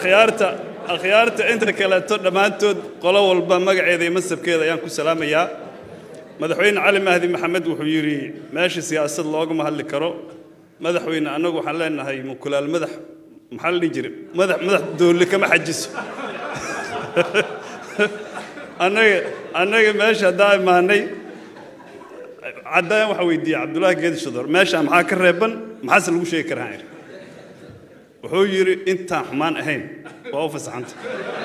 akhyaarta akhyaarta inta kaleeto dhammaantood qolo walba magaceeda iyo masabkeeda ayaan ku salaamayaa madaxweyne cali mahdi maxamed wuxuu yidhi meesha siyaasad loogama hadli karo madaxweyne annagu waxaan leenahay mukulaal madax maxaa la dhihi jiray madax madax doolli kama xajiso annaga annaga meesha haddaan imaanay caddaan waxaa weydiiyey cabdullaahi geedi shador meesha maxaa ka reeban maxaase lagu sheegi karaa idhi wuxuu yidhi intaan xumaan ahayn waa u fasaxanta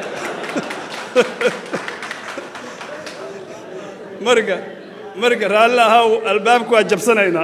marka marka raalli ahaa albaabku waa jabsanaynaa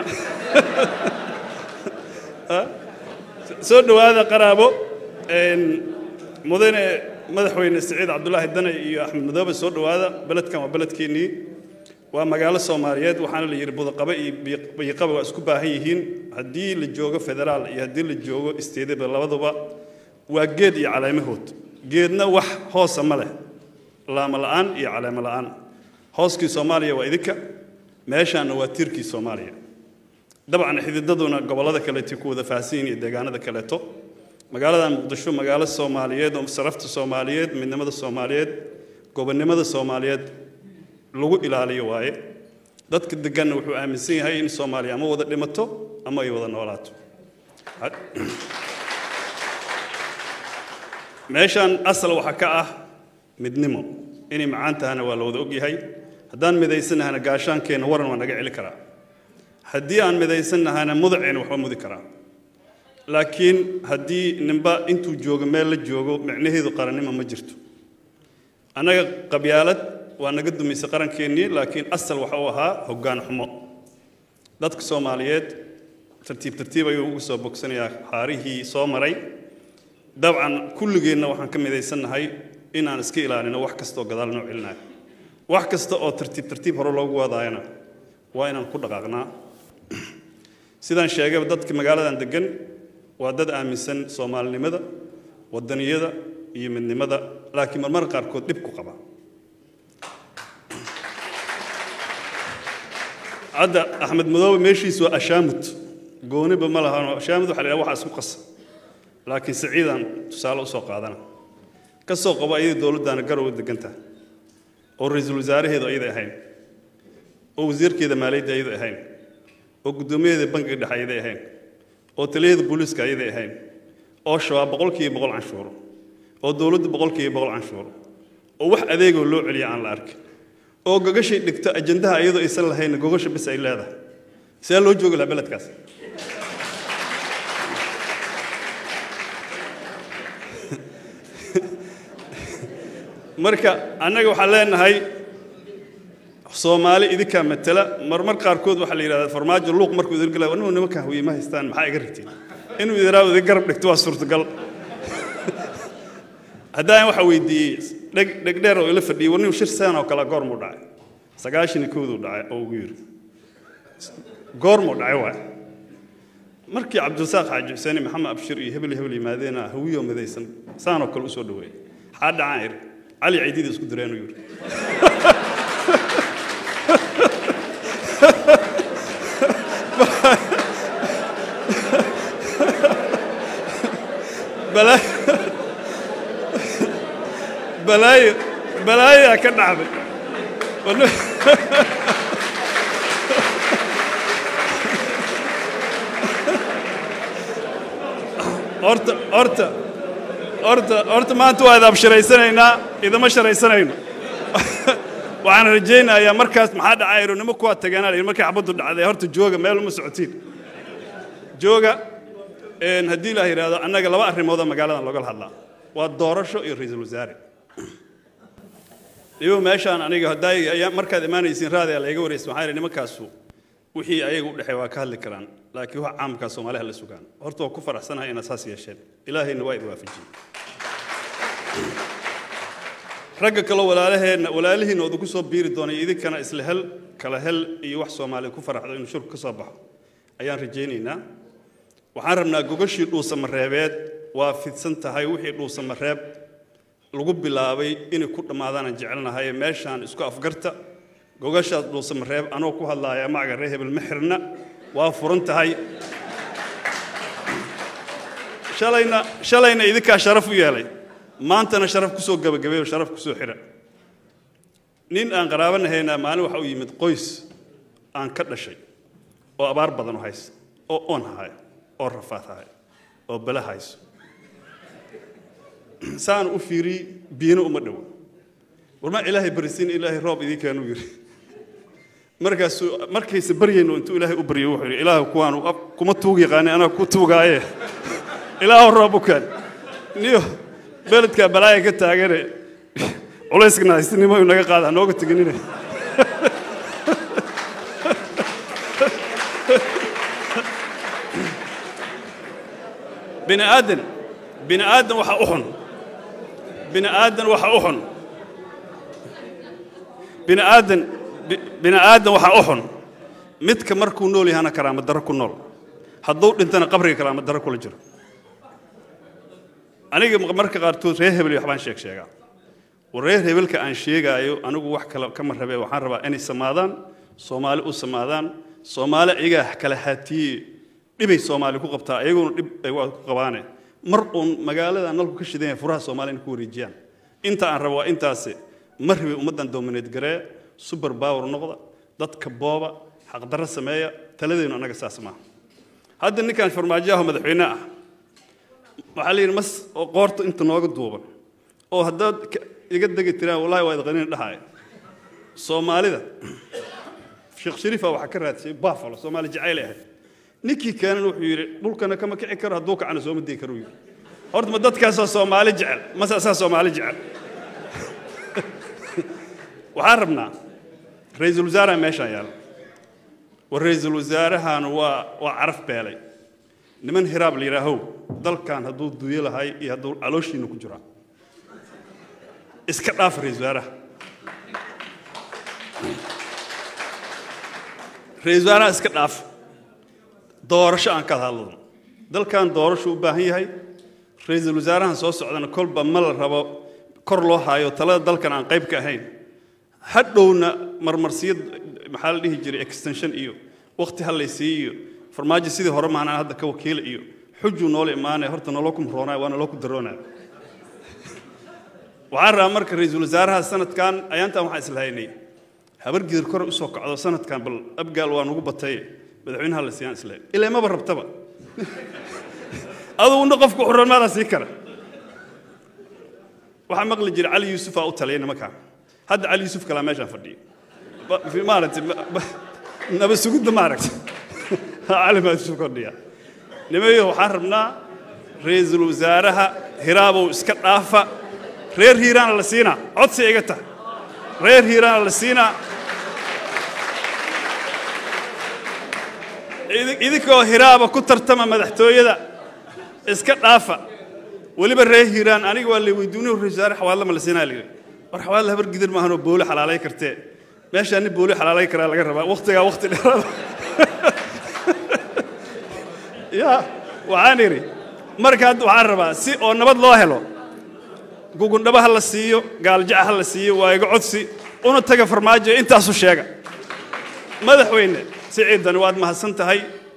soo dhowaada qaraabo mudane madaxweyne siciid cabdulaahi dane iyo axmed madoobe soo dhowaada beledkan waa beledkeennii waa magaalo soomaaliyeed waxaana la yidhi budaqabe iyo biyoqabe waa isku baahan yihiin haddii la joogo federaal iyo haddii la joogo isteedaba labaduba waa geed iyo caleemahood geedna wax hoosa ma leh laamo la'aan iyo caleemo la'aan hooskii soomaaliya waa idinka meeshaanna waa tiirkii soomaaliya dabcan xididaduna gobollada kaleeto ku wada faahsan yihiin iyo deegaanada kaleeto magaaladan muqdisho magaalo soomaaliyeed oo sarafta soomaaliyeed midnimada soomaaliyeed gobonnimada soomaaliyeed lagu ilaaliyo waaye dadka deganna wuxuu aaminsan yahay in soomaaliya ama wada dhimato ama ay wada noolaato meeshaan asal waxaa ka ah midnimo inay macaan tahana waa la wada ogyahay haddaan midaysanahana gaashaankeenna waran waa naga celi karaa haddii aan midaysanahana mudaceenna waxba mudi karaa laakiin haddii ninba intuu joogo meel la joogo micnaheedu qarannimo ma jirto annaga qabyaalad waa naga dumaysay qarankeennii laakiin asal waxa uu ahaa hoggaan xumo dadka soomaaliyeed tartiib tartiib ayuu ugu soo bogsanayaa haarihii soo maray dabcan kulligeenna waxaan ka midaysannahay inaan iska ilaalino wax kastaoo gadaal noo celinayo wax kasta oo tartiib tartiib hore loogu wadaayana waa inaan ku dhaqaaqnaa sidaan sheegayba dadka magaaladan degan waa dad aaminsan soomaalinimada wadaniyada iyo midnimada laakiin marmar qaarkood dhib ku qaba hadda axmed madoobe meeshiisu waa ashaamud gooniba ma lahan ashaamud waxa la yidhaha waxaa isku qasa laakiin siciidaan tusaale usoo qaadana ka soo qabo ayadii dowladdaana garowe degantaha oo ra-iisul wasaaraheedu ayaday ahayn oo wasiirkeeda maaliyadda ayaday ahayn oo guddoomiyaheeda bankiga dhexe ayaday ahayn oo taliyada booliiska ayaday ahayn oo shabaab boqolkiiba boqol canshuuro oo dowladda boqolkiiba boqol canshuuro oo wax adeegoo loo celiya aan la arkin oo gogashay dhigto ajandaha iyadoo aysan lahayn gogasha bis ay leedahay see loo joogi lahaa beledkaas marka annaga waxaan leenahay soomaali idinkaa matala marmar qaarkood waxaa la yidhahdaa farmaajo luuq markuu idin galay anuu nimanka hawiye ma haystaan maxaa iga rigtiin inuu idinaa idin garab dhigto waa suurtagal haddaan waxaa weydiiyey dheg dhegdheer oo ila fadhiyey war nin shir saan oo kale goormuu dhacay sagaashan iyo kowduu dhacay oo ugu yidhi goormuu dhacay waay markii cabdirasaaq xaaji xuseen iyo maxamed abshir iyo hebel hebel yimaadeena hawiyoo midaysan saanoo kale usoo dhaweeyey xaa dhacaan iri cali ciidida isku direenuu yidhi balaayo balaayaa ka dhacday horta horta horta horta maanta waa idaab sharaysanaynaa idama sharaysanayno waxaan rajaynayaa markaas maxaa dhacay ironimo kuwaa tageenaa la yidhi markay xabaddu dhacday horta jooga meel uma socotiin jooga haddii ilaah yidhaahdo annaga laba arrimoodoo magaaladan loogala hadlaa waa doorasho iyo ra-iisul wasaare iyagu meeshaan aniga haddaa markaad imaanaysiin raadi la iga waraysa waxaa yidhi nimankaasu wixii ayaga u dhexeey waa ka hadli karaan laakiin wax caamkaa soomaaliha la sugaan horta waa ku faraxsanahay inaad saas yeesheen ilaahayna waa idin waafajiyey ragga kaloo walaalaheenna walaalihiina odu ku soo biiri doonay idinkana isla hel kala hel iyo wax soomaalida ku faraxdo inuu shirku ka soo baxo ayaan rajaynaynaa waxaan rabnaa gogashii dhuusamareebeed waa fidsan tahay wixii dhuusamareeb lagu bilaabay inay ku dhammaadaanaan jecelnahay meeshaan isku afgarta gogashaas dhuusamareeb anoo ku hadlaaya magaca reer hebel mexirna waa furan tahay shalayna shalayna idinkaa sharaf u yeelay maantana sharaf kusoo gabagabeeyo sharaf kusoo xira nin aan qaraabanahaynaa maalin waxa u yimid qoys aan ka dhashay oo abaar badan u haysa oo oon haya oo rafaad haya oo bala hayso saan u fiiri biyana uma dhowo warmaa ilaahay barisiin ilaahay roob idii keenuu yidhi markaasuu markayse baryayno intuu ilaahay u baryo wuxuu yidhi ilaahu kuwaan kuma tuug yaqaani anaa ku tuugaaye ilaahu roob u keen niyo beledkaa balaaya ka taagane culayskana haystinimo uu naga qaada nooga teginine bini aadan bini aadan waxa u xun bini aadan waxa u xun bini aadan bini aadan waxa u xun midka markuu nool yahana karaama darro ku nool hadduu dhintana qabriga karaama darro kula jiro aniga marka qaarkood reer hebel waxbaan sheeg sheegaa reer hebelka aan sheegaayo anigu wax kale kama rabe waxaan rabaa inay samaadaan soomaali u samaadaan soomaali iyagaa kala haatiye dhibay soomaali ku qabtaa iyaguna dhib ay waa ku qabaane mar uun magaalada nalku ka shidan yahay furaha soomaali inay ku wareejiyaan inta aan rabo waa intaasi ma rabi ummaddan domineed garee super power noqda dadka booba xaqdarro sameeya taladeenu annaga saas maaha hadda ninkan farmaajoaho madaxweyne ah waxaa la yidhi mas oo qoorta inta nooga duuban oo haddaad iga degi tiraan wallahi waa idqaniin dhahaya soomaalida sheekh shariifa waxaa ka raadsiyey buffalo soomaali jacayl ahayd ninkii keenan wuxuu yidhi dhulkana kama kici karo hadduu kacana sooma degi karo yidhi horta ma dadkaasoo soomaali jecel mase asaa soomaali jecel waxaan rabnaa ra-iisul wasaaraha meeshaan yaala war ra-iisul wasaarahan waa waa caraf beelay niman hiraab la yidhaahow dalkan hadduu duyo lahay iyo hadduu calooshiina ku jiraa iska dhaaf ra-iisul wasaaraha ra-iisul wasaaraha iska dhaaf doorasho aan ka hadladno dalkan doorasho u baahan yahay ra-iisul wasaarahan soo socdana kolba ma la rabo kor loo haayo talada dalkan aan qayb ka ahayn hadhowna marmarsiyad maxaa la dhihi jiray extension iyo waqti hallaysiiyo iyo farmaajo sidii hore maanaan hadda ka wakiila iyo xujuu noola imaanaya horta naloo ku muroonaya waa naloo ku daroonaya waxaan rabaa marka ra-iisul wasaaraha sanadkan ayaantan waxaan islahaynay habar gidir kore usoo kacdo sanadkan bal abgaal waa nugu bataye madaxweynaha la siiyaan islahay ilaa maba rabtaba aduguna qofku xuramaada sii kara waxaa maqli jira cali yuusufaa u taliya nimankaan hadda cali yuusuf kalaa meeshaan fadhiyo maaragtay naba sugudda maaragtay cali baa yuusuf fadhiya nimayo waxaan rabnaa ra-iisul wasaaraha hiraabow iska dhaafa reer hiiraana la siinaa codsi iga tahay reer hiiraana la siinaa idinkoo hiraaba ku tartama madaxtooyada iska dhaafa weliba reer hiiraan aniga waa lay weydiinay ra wasaare xawaadla ma la siinaa layidhi war xawaadla habar gidir maahanoo booli xalaalay kartee meeshaa nin booli xalaalay karaa laga rabaa waqtigaa waqti dheeraada ya waxaan idhi marka hadda waxaan rabaa si oo nabad loo helo gugundhaba ha la siiyo gaaljaca ha la siiyo waa iga codsi una taga farmaajo intaasu sheega madaxweyne siciidani waad mahadsan tahay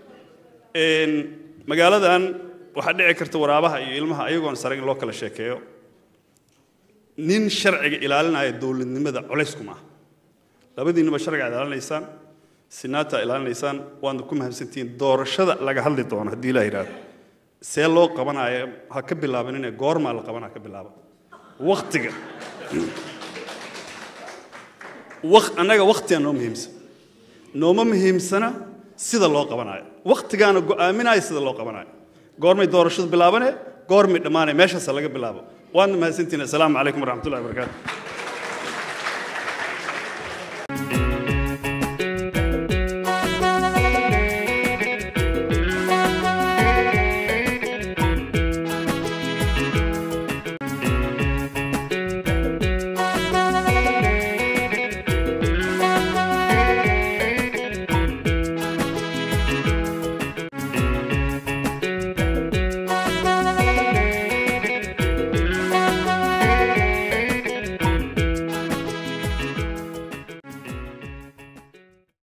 magaaladan waxaa dhici karta waraabaha iyo ilmaha ayagoon sare in loo kala sheekeeyo nin sharciga ilaalinaya dowladnimada culaysku maaha labadiinnuba sharciga ilaalinaysaan sinaata ilaalinaysaan waadna ku mahadsantihiin doorashada laga hadli doono haddii ilaa yidhaahdo see loo qabanaayo ha ka bilaabanine goormaa la qabanaa ka bilaaba waktiga annaga waktigaa noo muhiimsan nooma muhiimsana sida loo qabanayo waktigaana go'aaminaya sida loo qabanayo goormay doorashadu bilaabane goormay dhammaanay meeshaasa laga bilaabo waadna mahadsantihiin assalaamu calaykum waraxmatullahi wabarakaatu